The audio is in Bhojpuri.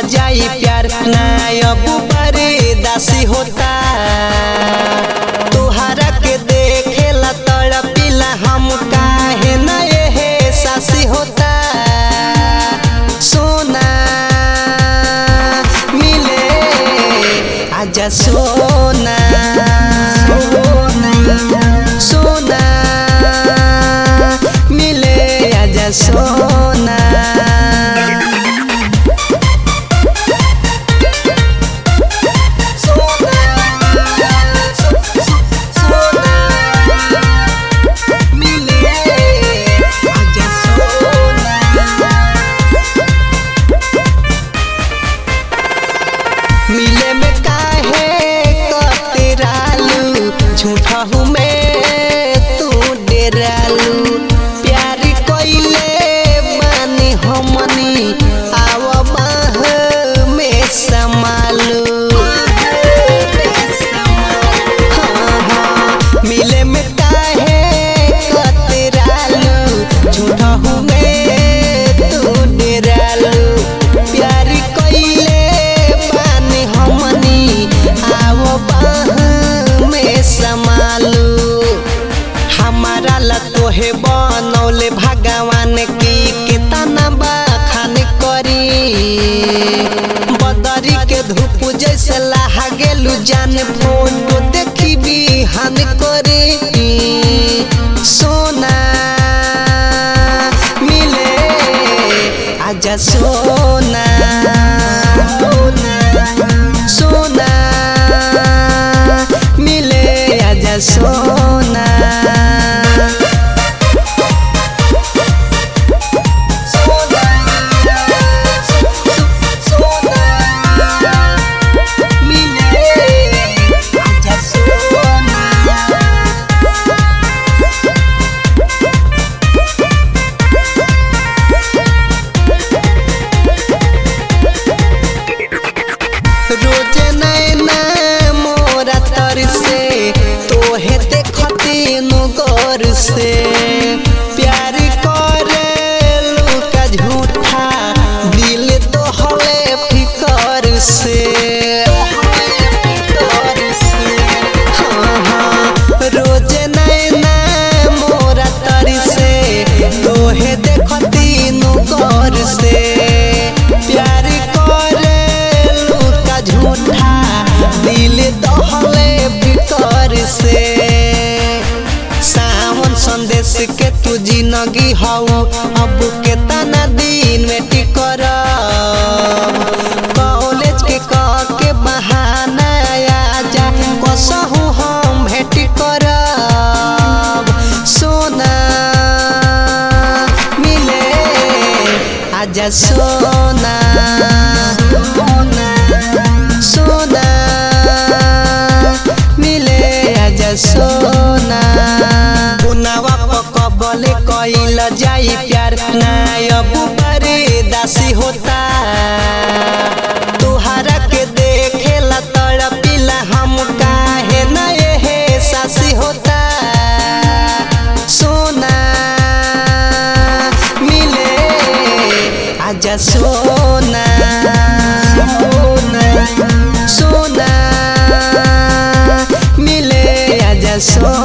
जाई प्यार ना अब दासी होता तोहरा के देखेला तड़पिला हम काहे ना ये सासी होता सोना मिले आजा सोना सोना मिले आजा सोना मिले में काहे कतरालू झूठा हूँ मैं तू डेरालू प्यार कोइले मानी हमनी आव बाह में समालू हाँ, हाँ, मिले में काहे कतरालू झूठा हूँ मैं तू डेरालू प्यार कोइले बानी हमनी आव बाह में समालू हमारा ला तोहे बनौले भगवान की कितना बखान करी बदरी के धूप जैसे लाहा गेलू जान फोटो देखी बिहान करे सोना मिले आजा सोना सोना मिले आजा सोना रोज नैना मोरा तर से तोहे देखती गौर से प्यार करे लुका झूठा दिल तो हले फिकर से हाँ, हाँ, रोज नैना मोरा तर से तोहे देखती गौर से प्यार करे लुका झूठा दिल दहले बिकर से सावन संदेश के तू जिंदगी हऊ अब के तना दिन में टिकर कॉलेज के कह के बहाना आजा कसहू हम भेट करब सोना मिले आजा सोना सोना मिले आजा सोना पुनावा पकबले कइल जाई प्यार ना अब दासी होता तोहरा के देखेला तड़पिला हम काहे ना ये सासी होता सोना मिले आजा सोना सोना मिले आजा सोना